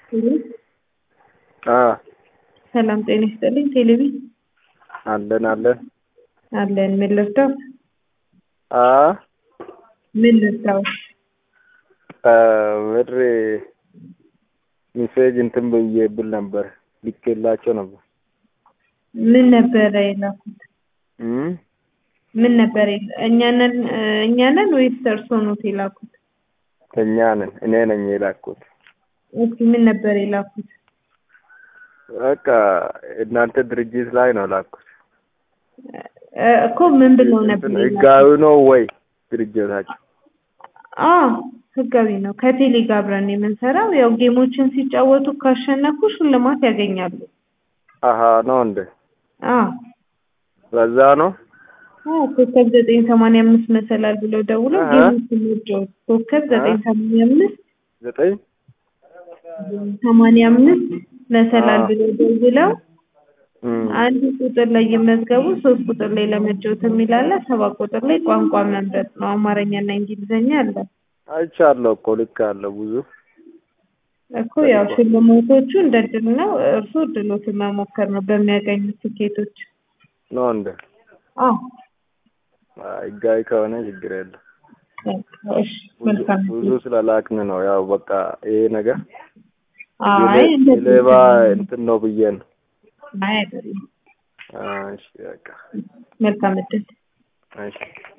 ሄሎ አ ሰላም ጤና ይስጥልኝ። ቴሌቪ አለን አለን አለን። ምን ልርዳው? አ ምን ልርዳው? ብር ሜሴጅ እንትን ብዬ ብል ነበር ልኬላቸው ነበር። ምን ነበረ የላኩት? እም ምን ነበር የላ- እኛ ነን እኛ ነን ወይስ እርስዎ ኖት የላኩት? እኛ ነን እኔ ነኝ የላኩት። እስኪ ምን ነበር የላኩት? በቃ እናንተ ድርጅት ላይ ነው ላኩት። እ እኮ ምን ብለው ነበር እንትን የላኩት? ህጋዊ ነው ወይ ድርጅታቸው? አዎ ህጋዊ ነው። ከቴሌ ጋር አብረን የምንሰራው ያው ጌሞችን ሲጫወቱ ካሸነፉ ሽልማት ያገኛሉ። አሀ ነው እንደ አዎ በዛ ነው። አዎ ኮከብ ዘጠኝ ሰማንያ አምስት መሰላል ብለው ደውለው አሀ። ጌሞችን መጫወት ኮከብ ዘጠኝ ሰማንያ አምስት ዘጠኝ ሰማንያ አምስት መሰላል አዎ። ብለው ደውለው እም አንድ ቁጥር ላይ ይመዝገቡ፣ ሶስት ቁጥር ላይ ለመጫወት የሚል አለ፣ ሰባት ቁጥር ላይ ቋንቋ መምረጥ ነው። አማርኛና እንግሊዝኛ አለ አይቻለሁ እኮ ልክ አለው ብዙ እኮ ያው ሽልማቶቹ እንደ እድል ነው። እርሱ እድሎትን መሞከር ነው በሚያገኙት ትኬቶች። ነው እንደ አዎ ህጋዊ ከሆነ ችግር የለም። እሺ መልካም ብዙ ስለላክን ነው ያው በቃ ይሄ ነገር አይ እንደዚህ ሌባ እንትን ነው ብዬ ነው። አይ አይደለም። እሺ በቃ መልካም እድል እሺ